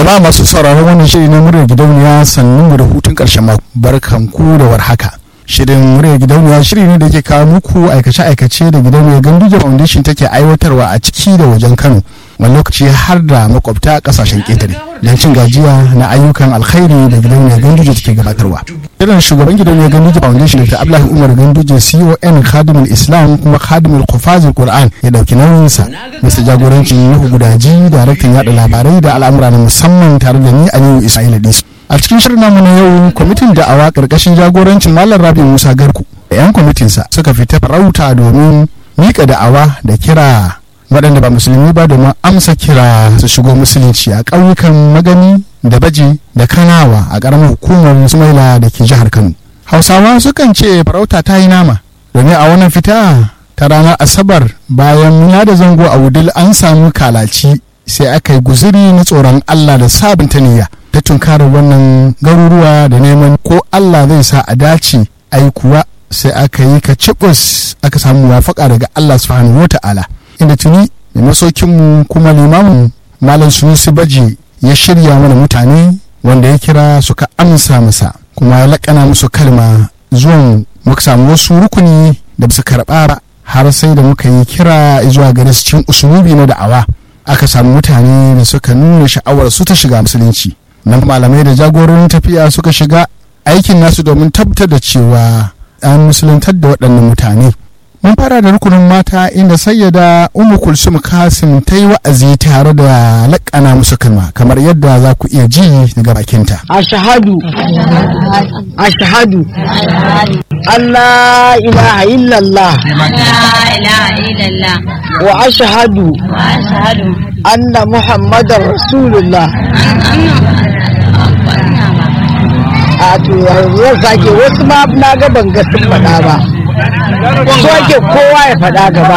jama'a masu sauraron wannan shiri na muryar gidauniya sannu mu da hutun karshen mako barkan ku da warhaka shirin muryar gidauniya shiri ne da ke kawo muku aikace-aikace da gidauniyar ganduje foundation take aiwatarwa a ciki da wajen kano wani lokaci har da makwabta kasashen ƙetare don cin gajiya na ayyukan alkhairi da gidauniyar ganduje take gabatarwa irin shugaban gidauniyar ganduje foundation da abdullahi umar ganduje con khadimul islam kuma khadimul kufazil qur'an ya dauki nauyinsa bisa jagorancin nuhu gudaji daraktan yada labarai da al'amura na musamman tare da ni aliyu ismail disu a cikin shirin namu na yau kwamitin da'awa karkashin jagorancin malam rabi musa garku da 'yan kwamitinsa suka fita farauta domin mika da'awa da kira waɗanda ba musulmi ba domin amsa kira su shigo musulunci a ƙauyukan magani da baji da kanawa a ƙaramin hukumar sumaila da ke jihar kano hausawa sukan ce farauta ta yi nama domin a wannan fita ta ranar asabar bayan ya da zango a wudil an samu kalaci sai aka yi guziri na tsoron allah da sabunta niyya ta tunkarar wannan garuruwa da neman ko allah zai sa a dace ai kuwa sai aka yi ka cibus aka samu wafaka daga allah subhanahu wa ta'ala inda tuni da masaukinmu kuma limamin malam sunusi baji ya shirya mana mutane wanda ya kira suka amsa masa kuma ya laƙana musu kalma zuwan muka samu wasu rukuni da su karɓa ba har sai da muka yi kira zuwa gare su cikin usulubi na da'awa aka samu mutane da suka nuna sha'awar su ta shiga musulunci nan malamai da jagororin tafiya suka shiga aikin nasu domin tabbatar da cewa an musuluntar da waɗannan mutane mun fara da rukunin mata inda sayyada umu kulsum kasim ta yi wa'azi tare da laƙana musu kalma kamar yadda za ku iya ji daga bakinta ashhadu ashhadu Allah ilaha illallah wa ashhadu anna muhammadar rasulullah a to yanzu sake wasu ma na ga ban ga sun faɗa ba so ake kowa ya faɗa gaba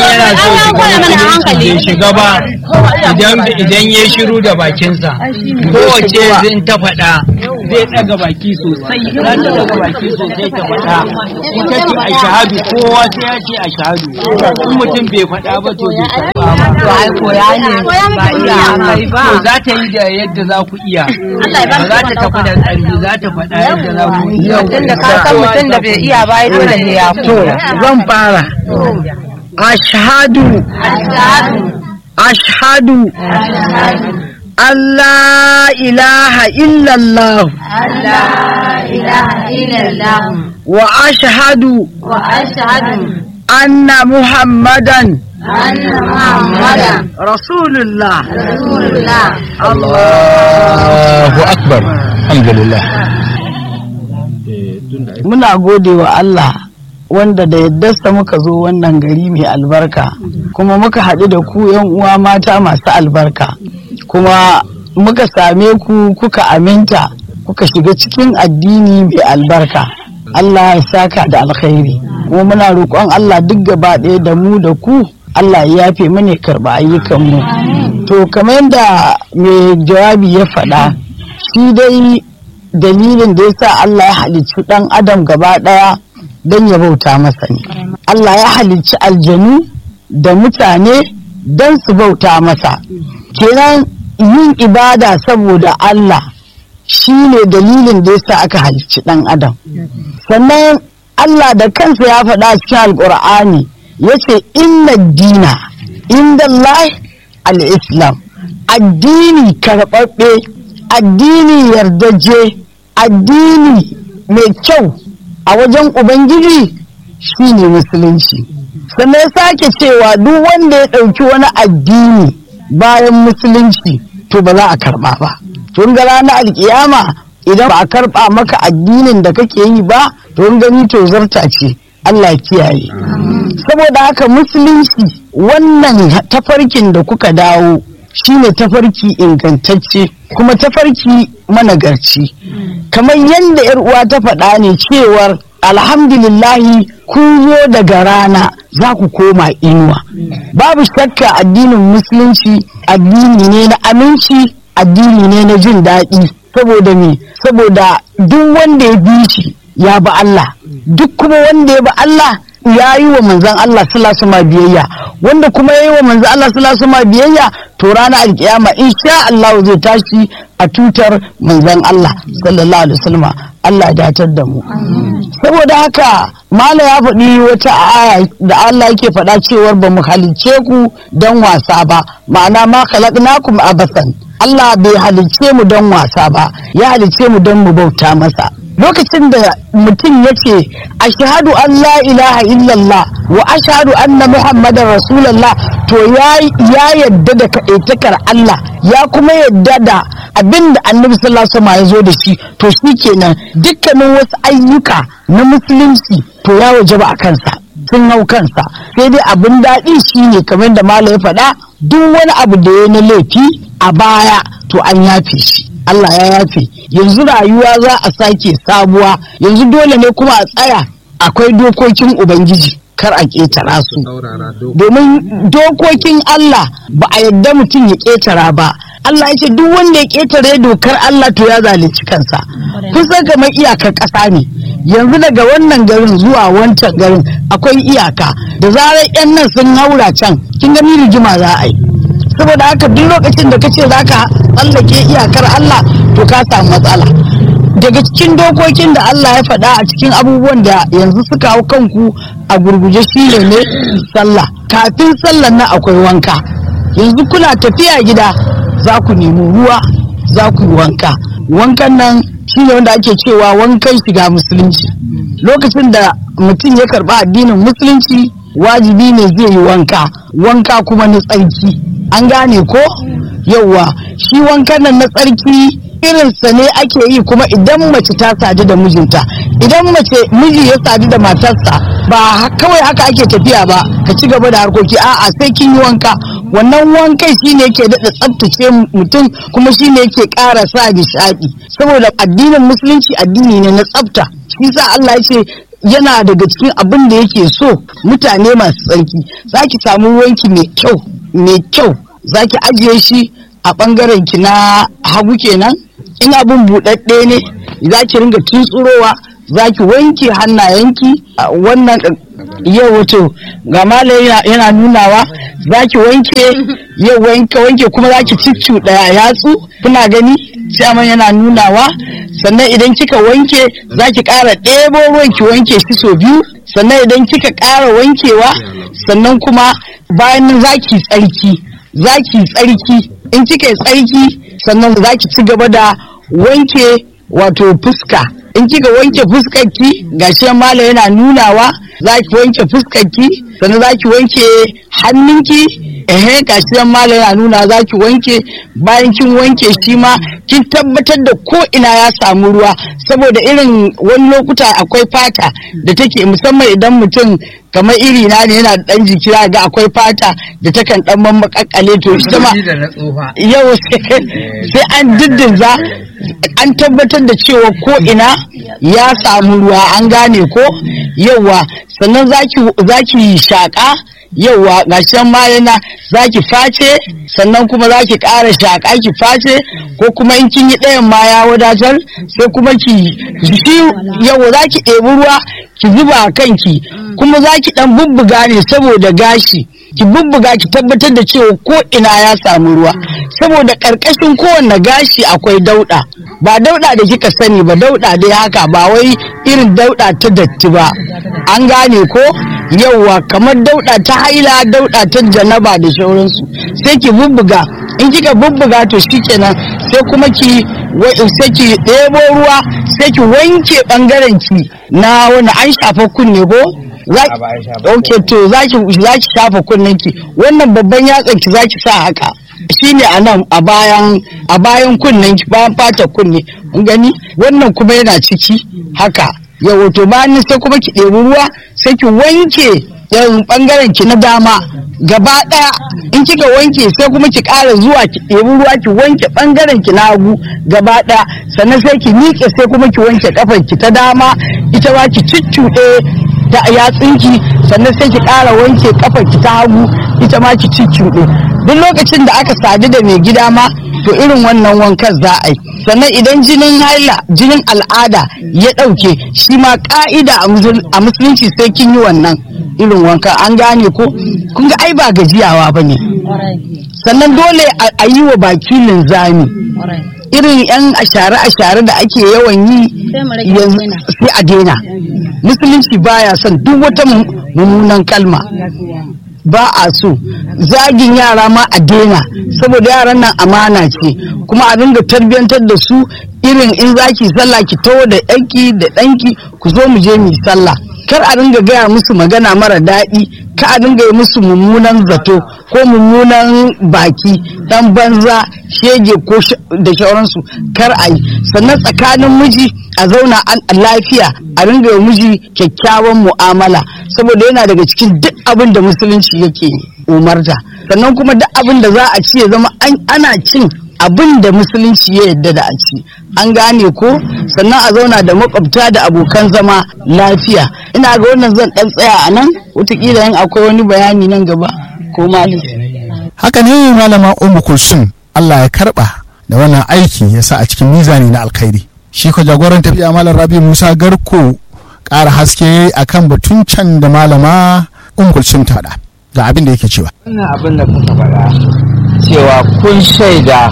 bai shiga ba idan ya shiru da bakinsa kowace zin ta faɗa zai ɗaga baki sosai za ta ɗaga baki sosai ta faɗa ita ce a shahadu kowa sai ya ce a shahadu in mutum bai faɗa ba to bai karɓa ba to ai koya ne ba iya kai ba to za ta yi da yadda za ku iya ba za ta tafi da ƙarfi za ta faɗa yadda za ku iya tunda ka san mutum da bai iya ba ai dole ne ya to zan fara ashhadu ashhadu Allah ilaha illallah wa ashhadu anna muhammadan rasulullah Allahu akbar alhamdulillah muna gode wa Allah wanda da yaddarsa muka zo wannan gari mai albarka kuma muka haɗu da ku yan uwa mata masu albarka kuma muka same ku kuka aminta kuka shiga cikin addini mai albarka Allah ya saka da alkhairi kuma muna roƙon Allah duk gaba ɗaya da mu da ku Allah ya yafe mana karɓa ayyukanmu to kamar yadda mai jawabi ya faɗa shi dai dalilin da ya sa Allah ya halicci ɗan adam gaba ɗaya don ya bauta masa ne Allah ya halicci aljanu da mutane don su bauta masa kenan yin ibada saboda Allah shi ne dalilin da ya sa aka halicci ɗan adam sannan Allah da kansa ya faɗa cikin alƙur'ani ya ce inna dina inda Allah al-islam addini karɓaɓɓe addini yardaje addini mai kyau a wajen ubangiji shine musulunci sannan sake cewa duk wanda ya ɗauki wani addini bayan musulunci to ba za a karɓa ba tun ga ranar alkiyama idan ba a karɓa maka addinin da kake yi ba to gani to zarta ce Allah kiyaye saboda haka musulunci wannan tafarkin da kuka dawo shine tafarki ingantacce kuma tafarki managarci kamar yadda yar uwa ta faɗa ne cewar alhamdulillahi kun zo daga rana za ku koma inuwa babu shakka addinin musulunci addini ne na aminci addini ne na jin daɗi saboda me saboda duk wanda ya bi shi ya bi Allah duk kuma wanda ya bi Allah ya yi wa manzan Allah sallallahu alaihi biyayya wanda kuma ya yi wa manzan Allah sallallahu alaihi biyayya to ranar alkiyama insha Allah zai tashi a tutar manzan Allah sallallahu alaihi wasallam Allah ya datar da mu saboda haka mala ya faɗi wata aya da Allah yake faɗa cewar ba mu halicce ku don wasa ba ma'ana ma khalaqnakum abasan Allah bai halicce mu don wasa ba ya halicce mu don mu bauta masa lokacin da mutum ya ce ashhadu an la ilaha illallah wa ashhadu anna muhammadar rasulallah to ya yadda da kaɗaitakar Allah ya kuma yadda da abin da annabi sallallahu alaihi wasallam ya zo da shi to shi kenan dukkanin wasu ayyuka na musulunci to ya wajaba a kansa sun hau kansa sai dai abin daɗi shine kamar da malam ya faɗa duk wani abu da ya na laifi a baya to an yafe shi Allah ya yafe yanzu rayuwa za a sake sabuwa yanzu dole ne kuma a tsaya akwai dokokin ubangiji kar a ƙetara su domin dokokin Allah ba a yadda mutum ya ƙetara ba Allah ya ce duk wanda ya ƙetare dokar Allah to ya zalunci kansa kusa kamar iyakar ƙasa ne yanzu daga wannan garin zuwa wancan garin akwai iyaka da zarar 'yan nan sun haura can kin gani rigima za a yi saboda haka duk lokacin da kace za ka tsallake iyakar Allah to ka samu matsala daga cikin dokokin da Allah ya faɗa a cikin abubuwan da yanzu suka hau kanku a gurguje shi ne ne sallah kafin sallar nan akwai wanka yanzu kuna tafiya gida za ku nemi ruwa za ku yi wanka wankan nan shi ne wanda ake cewa wankan shiga musulunci lokacin da mutum ya karɓa addinin musulunci wajibi ne zai yi wanka wanka kuma na tsarki an gane ko yauwa shi wankan nan na tsarki irinsa ne ake yi kuma idan mace ta sadu da mijinta idan mace miji ya sadu da matarsa ba kawai haka ake tafiya ba ka ci gaba da harkoki a'a sai kin yi wanka wannan wankai shine yake daɗa tsaftace mutum kuma shine yake ƙara sa nishaɗi saboda addinin musulunci addini ne na tsafta shi sa Allah ya ce yana daga cikin abin da yake so mutane masu tsarki za ki samu ruwanki mai kyau mai kyau za ki ajiye shi a ɓangaren ki na hagu kenan in abin buɗaɗɗe ne za ki ringa tuntsurowa za ki wanke hannayenki wannan yau wato ga malam yana nunawa za ki wanke yau wanke wanke kuma za ki ciccu ɗaya yatsu kuna gani ciyaman yana nunawa sannan idan kika wanke za ki ƙara ɗebo ruwan ki wanke shi sau biyu sannan idan kika ƙara wankewa sannan kuma bayan za ki tsarki za ki tsarki in kika yi tsarki sannan za ki ci gaba da wanke wato fuska in kika wanke fuskarki gashi mala yana nunawa za ki wanke fuskarki sannan za ki wanke hannunki ehe gashi mala yana nuna za ki wanke bayan kin wanke shi ma kin tabbatar da ko ina ya samu ruwa saboda irin wani lokuta akwai fata da take musamman idan mutum kamar iri na ne yana dan jiki ga akwai fata da takan dan mamakakkale to ita ma yau sai an diddinza an tabbatar da cewa ko ina ya samu ruwa an gane ko yauwa sannan zaki shaka yauwa gashin ma yana zaki face sannan kuma zaki ƙara shaka ki face ko kuma in kin yi ɗayan ma ya wadatar sai kuma ki shi yauwa zaki ɗebi ruwa ki zuba a kanki kuma zaki ɗan bubbuga ne saboda gashi ki bubbuga ki tabbatar da cewa ko ina ya samu ruwa saboda ƙarƙashin kowanne gashi akwai dauɗa ba dauɗa da kika sani ba dauɗa dai haka ba wai irin dauɗa ta datti ba an gane ko yauwa kamar dauɗa ta haila dauɗa ta janaba da shauransu sai ki bubbuga in kika bubbuga to shikenan sai kuma ki sai ki ɗebo ruwa sai ki wanke ɓangaren ki na wani an shafa kunne ko ok to za ki shafa kunnen ki wannan babban yatsan ki za ki sa haka shine a nan a bayan a bayan kunnen ki bayan fata kunne gani wannan kuma yana ciki haka yawo to bayan sai kuma ki ɗebi ruwa sai ki wanke yan bangaren ki na dama gaba daya in kika wanke sai kuma ki ƙara zuwa ki ɗebi ruwa ki wanke bangaren ki na hagu gaba daya sannan sai ki miƙe sai kuma ki wanke kafar ki ta dama ita ma ki ciccuɗe da yatsunki sannan sai ki ƙara wanke kafar ki ta hagu ita ma ki ciccuɗe duk lokacin da aka sadu da mai gida ma to irin wannan wankan za a yi sannan idan jinin haila jinin al'ada ya ɗauke shi ma ƙa'ida a musulunci sai kin yi wannan irin wanka an gane ko kun ga ai ba gajiyawa ba ne sannan dole a yi wa baki linzami irin yan ashare-ashare da ake yawan yi sai a daina musulunci baya son duk wata mummunan kalma ba a so zagin yara ma a daina saboda yaran nan amana ce kuma a dinga tarbiyyantar da su irin in zaki sallah ki taho da yanki da ɗanki ku zo mu je mu sallah kar a dinga gaya musu magana mara daɗi ka a dinga yi musu mummunan zato ko mummunan baki dan banza shege ko da shauransu kar a yi sannan tsakanin miji a zauna an lafiya a dinga yi miji kyakkyawan mu'amala saboda yana daga cikin duk abin da musulunci yake umarta sannan kuma duk abin da za a ci ya zama ana cin abin da musulunci ya yadda da a ci an gane ko sannan a zauna da makwabta da abokan zama lafiya ina ga wannan zan dan tsaya a nan wataƙila yin akwai wani bayani nan gaba ko malis haka ne malama umu kulsum Allah ya karba da wannan aiki ya sa a cikin mizani na alkhairi shi ko jagoran tafiya malam rabi musa garko ƙara haske akan batun can da malama umu kulsum ta da ga abin da yake cewa wannan abin da kuka faɗa cewa kun shaida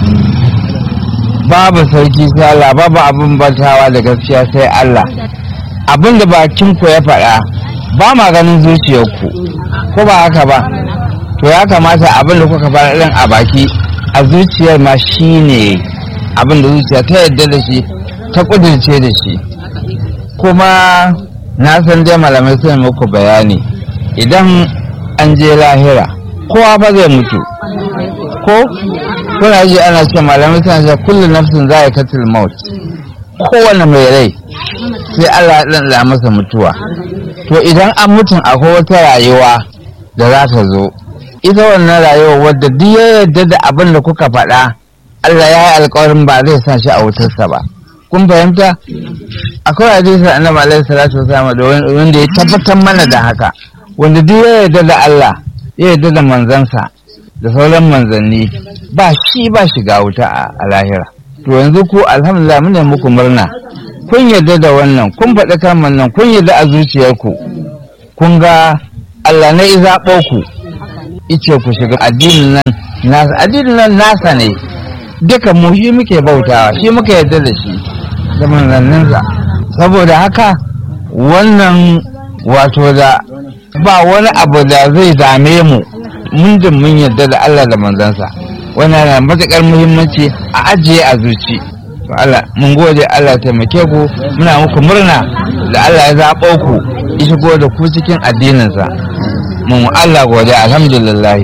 babu sarki sai Allah babu abin bantawa da gaskiya sai Allah abin da bakin ku ya faɗa ba ma ganin zuciyarku ko ba haka ba to ya kamata abin da kuka faɗa ɗin a baki a zuciyar ma shine abin da zuciya ta yadda da shi ta ƙudurce da shi kuma na san dai malamai sun muku bayani idan an je lahira kowa fa zai mutu ko kuna ji ana ce malamai suna ce kullu nafsin za ya katil maut kowane mai rai sai Allah ya ɗanɗa masa mutuwa to idan an mutum akwai wata rayuwa da za ta zo ita wannan rayuwa wadda duk ya yarda da abin da kuka faɗa Allah ya yi alkawarin ba zai sa shi a wutarsa ba kun fahimta akwai hadisin annabi alaihi salatu wasallam da wanda ya tabbatar mana da haka wanda duk ya yarda da Allah ya yarda da manzansa da sauran manzanni ba shi ba shiga wuta a lahira to yanzu ku alhamdulillah muna muku murna kun yarda da wannan kun faɗi kalmar nan kun yarda a zuciyarku kun ga Allah na izaɓo ku ice ku shiga addinin nan nasa addinin nan nasa ne duka mu shi muke bautawa shi muka yarda da shi da manzanninsa saboda haka wannan wato da ba wani abu da zai dame mu mun jin mun yarda da Allah da manzansa wannan na matuƙar muhimmanci a ajiye a zuci to Allah mun gode Allah ya taimake ku muna muku murna da Allah ya zaɓo ku ya shigo da ku cikin addininsa mun Allah gode alhamdulillah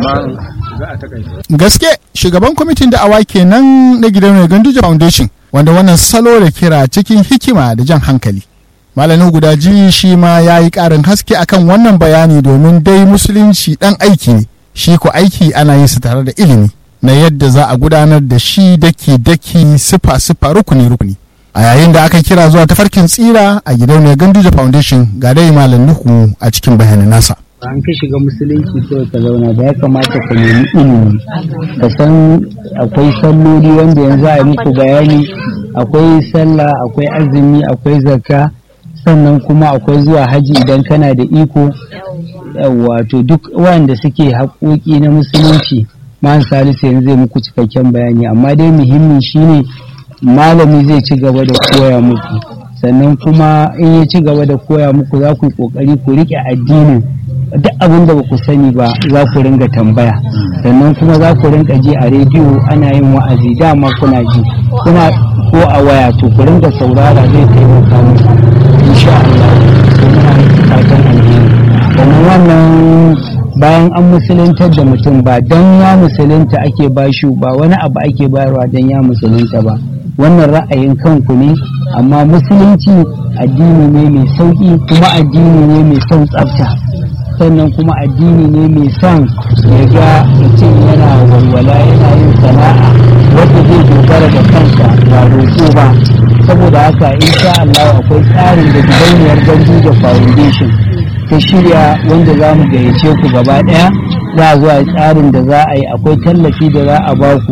gaske shugaban kwamitin da'awa kenan na gidan mai ganduje foundation wanda wannan salo da kira cikin hikima da jan hankali malamin gudaji shi ma ya yi ƙarin haske akan wannan bayani domin dai musulunci ɗan aiki ne shi ko aiki ana yin su tare da ilimi na yadda za a gudanar da shi daki-daki sifa-sifa rukuni-rukuni a yayin da aka kira zuwa tafarkin tsira a gidan mai ganduje foundation ga dai malam nuhu a cikin bayanin nasa an ka shiga musulunci kawai ka zauna da ya kamata ka nemi ilimi ka san akwai salloli wanda yanzu a yi muku bayani akwai sallah akwai azumi akwai zakka sannan kuma akwai zuwa haji idan kana da iko wato duk wanda suke haƙoƙi na musulunci man salisu yanzu zai muku cikakken bayani amma dai muhimmi shine malami zai ci gaba da koya muku sannan kuma in ya ci gaba da koya muku za ku yi ƙoƙari ku riƙe addinin duk abin da ba ku sani ba za ku ringa tambaya sannan kuma za ku ringa ji a rediyo ana yin wa'azi dama kuna ji kuna ko a waya to ku ringa saurara zai taimaka muku insha Allah to muna fatan alheri sannan wannan bayan an musuluntar da mutum ba don ya musulunta ake bashi ba wani abu ake bayarwa don ya musulunta ba wannan ra'ayin kanku ne amma musulunci addini ne mai sauƙi kuma addini ne mai son tsafta sannan kuma addini ne mai son ya ga mutum yana walwala yana yin sana'a wadda zai dogara da kansa ba roƙo ba saboda haka insha Allah akwai tsarin da gidauniyar Ganduja Foundation ta shirya wanda za mu gayyace ku gaba ɗaya za a zuwa tsarin da za a yi akwai tallafi da za a baku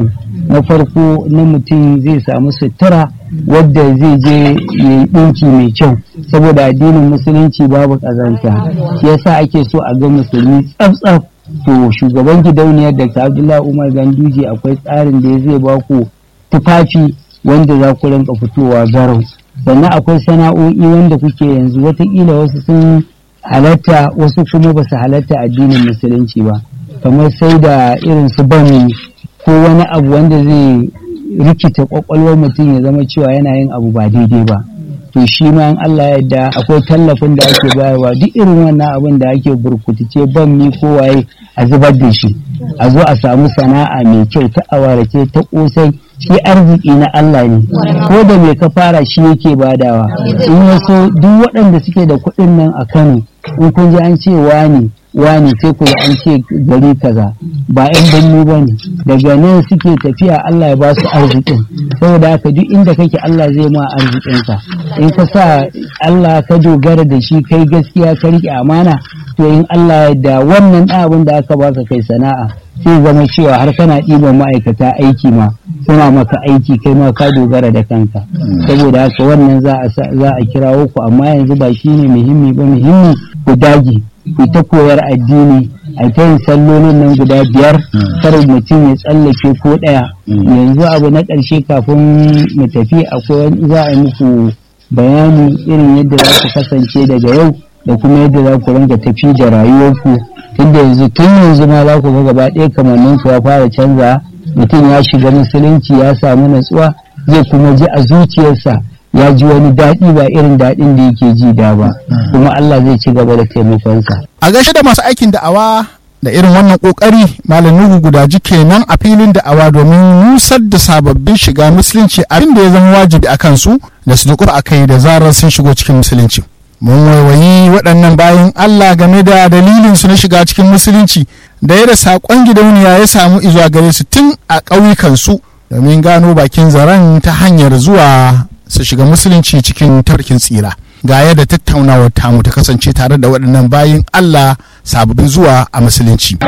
na farko na mutum zai samu sutura wadda zai je ya yi ɗinki mai kyau saboda addinin musulunci babu ƙazanta shi yasa ake so a ga musulmi tsaf-tsaf to shugaban gidauniyar da abdullahi umar ganduje akwai tsarin da ya zai ba ku tufafi wanda za ku rinka fitowa garau sannan akwai sana'o'i wanda kuke yanzu watakila wasu sun halatta wasu kuma ba su halatta addinin musulunci ba kamar sai da irin su bami ko wani abu wanda zai rikita kwakwalwar mutum ya zama cewa yana yin abu ba daidai ba to shi ma in Allah ya yarda akwai tallafin da ake bayarwa duk irin wannan abin da ake burkutice ban mi ko waye a zubar da shi a zo a samu sana'a mai kyau ta awarace ta kosai shi arziki na Allah ne ko da mai ka fara shi yake badawa in yaso duk waɗanda suke da kuɗin nan a Kano in kun ji an ce wani wani sai ku an ce gari kaza ba yan birni ba ne daga nan suke tafiya Allah ya ba su arzikin saboda haka duk inda kake Allah zai ma arzikinka in ka sa Allah ka dogara da shi kai gaskiya ka riƙe amana to in Allah ya da wannan abin da aka baka kai sana'a sai zama cewa har kana ɗiban ma'aikata aiki ma suna maka aiki kai ma ka dogara da kanka saboda haka wannan za a kirawo ku amma yanzu ba shine muhimmi ba muhimmi ku dage ku ta koyar addini a ta yin sallolin nan guda biyar kar mutum ya tsallake ko ɗaya yanzu abu na ƙarshe kafin mu tafi akwai za a muku bayani irin yadda za ku kasance daga yau da kuma yadda za ku ringa tafi da rayuwarku tunda yanzu tun yanzu ma za ku ga gaba ɗaya kamannin ku ya fara canza mutum ya shiga musulunci ya samu natsuwa zai kuma ji a zuciyarsa ya ji wani daɗi ba irin daɗin da yake ji da ba kuma Allah zai ci gaba da taimakonsa. A gaishe da masu aikin da'awa da irin wannan kokari malam Nuhu gudaji kenan a filin da'awa domin nusar da sababbin shiga musulunci abin da ya zama wajibi a kansu da su dukur a kai da zarar sun shigo cikin musulunci. Mun waiwayi waɗannan bayan Allah game da dalilin su na shiga cikin musulunci da yadda saƙon gidauniya ya samu izuwa gare su tun a ƙauyukansu domin gano bakin zaren ta hanyar zuwa su shiga musulunci cikin tarkin tsira ga yadda tattaunawar tamu ta kasance tare da waɗannan bayin Allah sababbin zuwa a musulunci.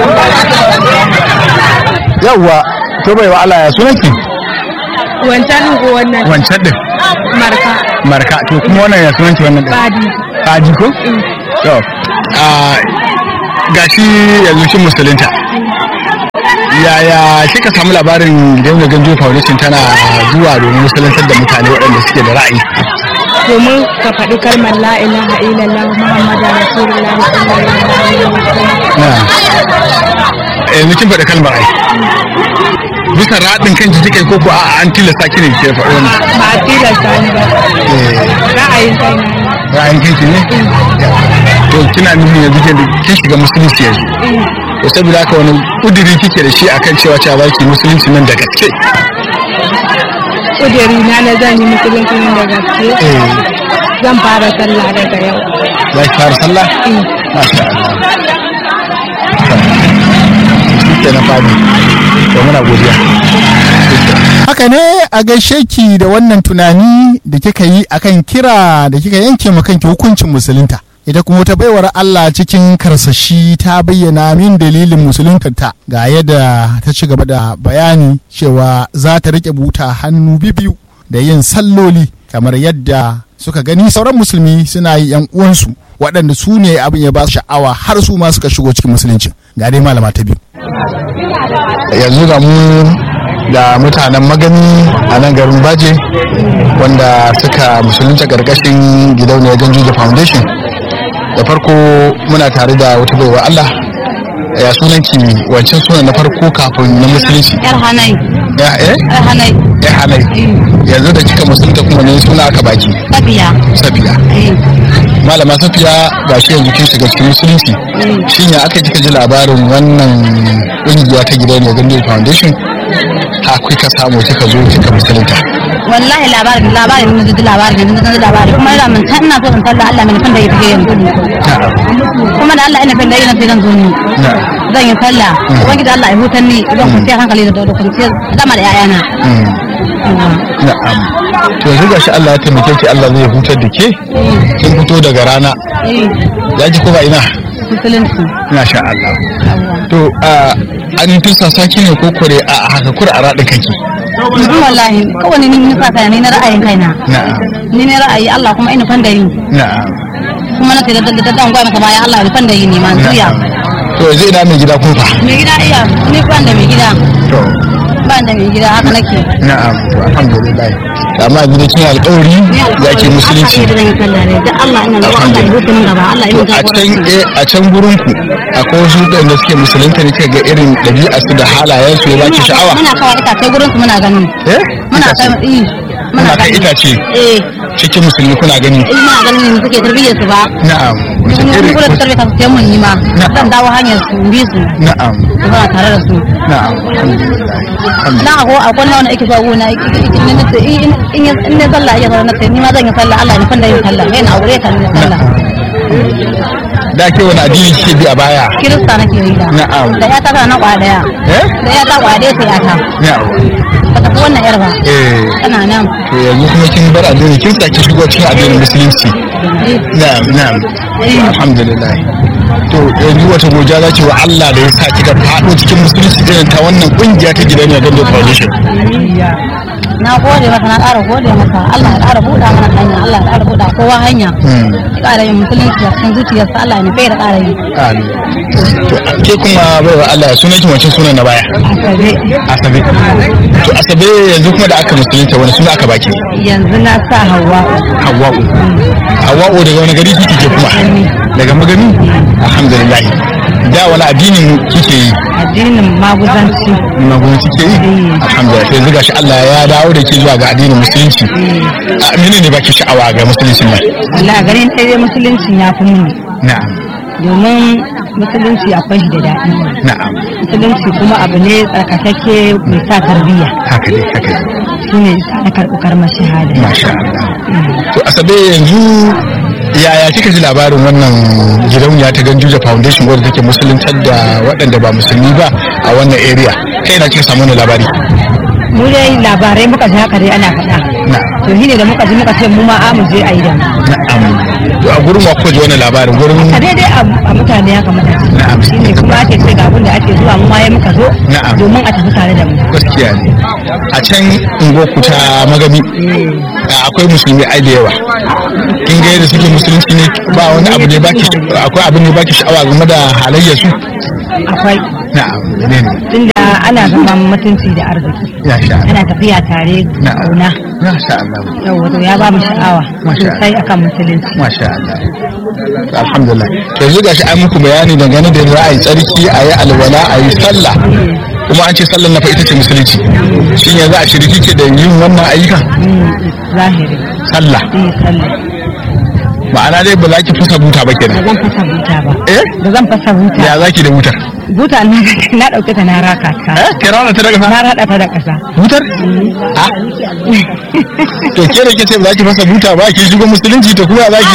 Yawwa, to bai wa Allah ya sunanki? Wancan ko wannan? Wancan din. Marka. Marka, to kuma wannan ya sunanki wannan din? Fadi. Fadi ko? To, gashi yanzu kin musulunta. yaya kika samu labarin Dauna Ganjo Foundation tana zuwa domin musulantar da mutane waɗanda suke da ra'ayi? Domin ka faɗi kalmar la ilaha illallah Muhammadu Rasulullah sallallahu alaihi wasallam. Yanzu kin faɗi kalmar ai. Bisa raɗin kan ji kai koko a an tilasta ki ne ke faɗi wannan? Ba a tilasta ni ba. Ra'ayin kai na ne. Ra'ayin kanki ne? To kina nufin yanzu kin shiga musulunci yanzu? to saboda haka wani kudiri kike da shi akan cewa cewa zaki musulunci nan da gaske kudiri na na zan yi musulunci nan da gaske zan fara sallah daga yau za ki fara sallah masha Allah ke na fadi to muna godiya haka ne a gaishe ki da wannan tunani da kika yi akan kira da kika yanke ma kanki hukuncin musulunta ita kuma wata baiwar Allah cikin karsashi ta bayyana min dalilin musuluntarta ga yadda ta ci gaba da bayani cewa za ta rike buta hannu bibiyu da yin salloli kamar yadda suka gani sauran musulmi suna yi yan uwansu waɗanda su ne abin ya ba su sha'awa har su ma suka shigo cikin musulunci ga dai malama ta biyu yanzu ga mu da mutanen magani a nan garin baje wanda suka musulunta ƙarƙashin gidauniyar ganjuja foundation da farko muna tare da wata baiwa Allah ya sunanki wancan sunan na farko kafin na musulunci yar hanai ya eh yar hanai ya halai yanzu da kika musulunta kuma ne suna aka baki safiya safiya malama safiya ga shi yanzu kin shiga cikin musulunci shin ya aka kika ji labarin wannan kungiya ta gidan ne gandun foundation ha kuka samu kika zo kika musulunta wallahi labarin labarin mun ji labarin mun ji labarin kuma da mun san ina so in talla Allah mai da yake yanzu kuma da Allah ina fin da yana sai zan zo ni zan yi sallah wani da Allah ya hutar ni zan ku sai hankali da da kwanciyar zama da yayana na'am to yanzu gashi Allah ya taimake ki Allah zai hutar da ke kin fito daga rana ya ji ko ba ina musulunci masha Allah to a an tusa saki ne ko kore a haka kur a radin kanki Yanzu wallahi kawai ni ni sa kai ni na ra'ayin kaina na'am ni ne ra'ayi Allah kuma ina fan da yi na'am kuma na sai da da dan gwai maka baya Allah ina fan da yi ne ma zuya to yanzu ina mai gida kun fa mai gida iya ni ban da mai gida to ban da mai gida haka nake na'am to alhamdulillah amma gida kin alƙawari za ki musulunci Allah ya sallah ne da Allah ina da Allah ya hukunta gaba Allah to ya a can eh, a can gurin ku akwai wasu da suke musulunta ne kika ga irin ɗabi'a su da halayen su ya baki sha'awa muna kawai itace gurin su muna ganin eh muna kai yi Muna kai itace eh cikin musulmi kuna gani eh muna ganin ne suke tarbiyyar su ba na'am wace mun irin kula da tarbiyyar su sai mun yi ma Na'am. zan dawo hanyar su bi su na'am su ba tare da su na'am alhamdulillah na ko akwai wanda ake zuwa gona in na ce in in in ne sallah ya fara na ce ni ma zan yi sallah Allah ya fanda yin sallah kai na aure ka ne sallah da ke wani addini kike bi a baya kirista nake yi da Na'am. da ya ta na kwa daya eh da ya ta kwa daya sai ya ta na'am ba ta fi wannan yar ba eh tana nan to yanzu kuma kin bar addini kin saki shigo cikin addinin musulunci na'am na'am alhamdulillah to yanzu wata goja za ki wa Allah da ya sa kika faɗo cikin musulunci irin ta wannan kungiya ta gidan ya gando foundation na gode maka na ƙara gode maka Allah ya ƙara buɗa mana hanya Allah ya ƙara buɗa kowa hanya Hmm. ya ƙara yin musulunci a cikin zuciyarsa Allah ne bai da ƙara yi Amin. to ke kuma baiwa Allah sunan ki wancan sunan na baya asabe asabe to asabe yanzu kuma da aka musulunta wani suna aka baki yanzu na sa hawa hawa'u hawa'u daga wani gari kike ke kuma daga magani alhamdulillah da wani addinin kike yi addinin maguzanci magana kike yi alhamdulillah sai zuga shi Allah ya dawo da ke zuwa ga addinin musulunci a mene ne baki sha'awa ga musulunci nan Allah garin ɗaya musulunci ya fi mini na'am domin musulunci akwai shi da daɗi na'am musulunci kuma abu ne tsarkakakke mai sa tarbiyya haka dai haka dai shi ne na karɓi karmar shahada masha Allah to asabe yanzu yaya kika ji labarin wannan gidauniya ta ganjuja foundation wadda take musuluntar da waɗanda ba musulmi ba a wannan area kai na kika samu wannan labari mu dai labarai muka ji haka dai ana faɗa na to shi ne da muka ji muka ce mu ma a mu je a yi da mu na'am to a gurin wa kuka ji wannan labarin gurin a daidai a a mutane haka muka ji Na'am. shi ne kuma ake ce ga abin da ake zuwa mu ma ya muka zo Na'am. domin a tafi tare da mu gaskiya ne a can unguwarku ta magami akwai musulmi ai da yawa kin ga yadda suke musulunci ne ba wani abu ne baki akwai abin ne baki sha'awa game da halayyar su akwai na'am ne ne tunda ana zaman mutunci da arziki ya sha Allah ana tafiya tare da na'am kauna ya sha Allah yau wato ya ba mu sha'awa Masha sosai akan musulunci masha Allah alhamdulillah yanzu gashi an muku bayani dangane da za a yi tsarki a yi alwala a yi sallah kuma an ce sallar na fa ita ce musulunci shi ne za a shirki ke da yin wannan ayyuka Mm, zahiri sallah yi sallah ma'ana dai ba za ki fusa buta ba ba kenan zan fasa buta ba eh ba zan fasa buta ya za ki da butar buta na na dauke ta na raka ta eh kira ta daga na rada ta da kasa butar a to ke da kace ba za ki fasa buta ba ki shigo musulunci to kuma za ki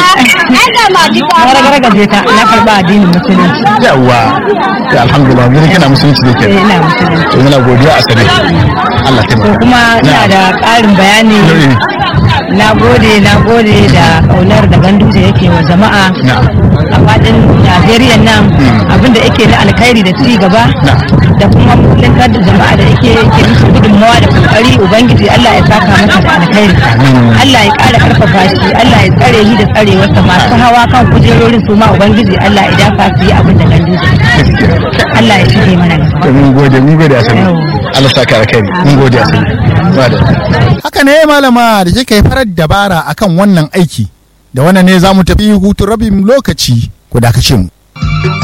na ragargaje ta na karba addinin musulunci yawa to alhamdulillah mun kana musulunci da ke eh ina musulunci to muna godiya a sare Allah ta to kuma ina da ƙarin bayani na gode na gode da kaunar da ganduje yake wa jama'a Na'am. a faɗin Najeriya nan abinda yake na alkhairi da ci gaba Na'am. da kuma mutuntar da jama'a da yake yake musu gudunmawa da kokari ubangiji Allah ya saka masa da alkhairi Allah ya ƙara karfafa shi Allah ya tsare shi da tsarewarsa masu hawa kan kujerorin su ma ubangiji Allah ya dafa su yi abin da ganduje Allah ya shige mana gaba to mun gode mun gode a sare Allah saka alkhairi mun gode a sare haka ne malama da kika yi farar dabara akan wannan aiki da wannan ne za mu tafi hutun rabin lokaci ku dakace mu